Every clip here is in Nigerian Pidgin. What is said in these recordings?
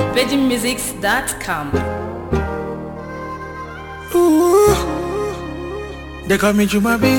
VeggieMusics.com. Ooh, they call me Jumabi.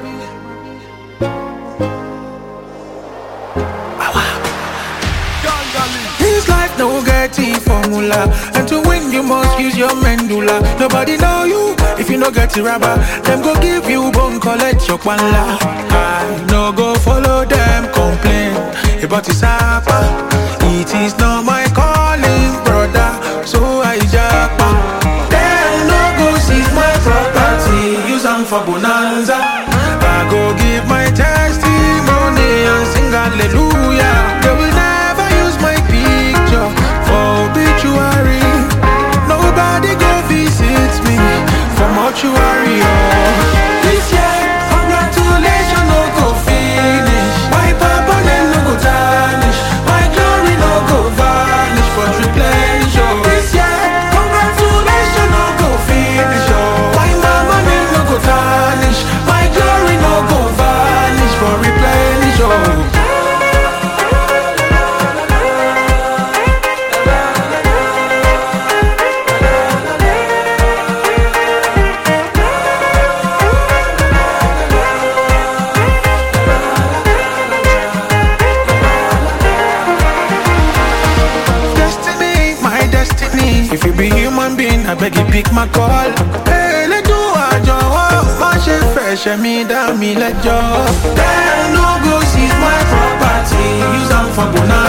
This life no get the formula And to win you must use your medulla Nobody know you if you no get the rubber Them go give you bone collect your kwanla I no go follow them complain About this apa It is not my calling brother So I japa Them no go seize my property Use them for bonanza I go give my testimony And sing hallelujah They will never use my picture For obituary Nobody go visit me For mortuary oh. This year, congratulations no go finish My papa dem no go tarnish My glory no go vanish For replenish oh. This year, congratulations no go finish oh. My mama dem no go tarnish My glory no go vanish For replenish oh. Destiny, my destiny. If you be human being, I beg you pick my call. Hey, let do a job. My chef fresh, me down, me let go. Then no go seize my property. Use them for bonanza.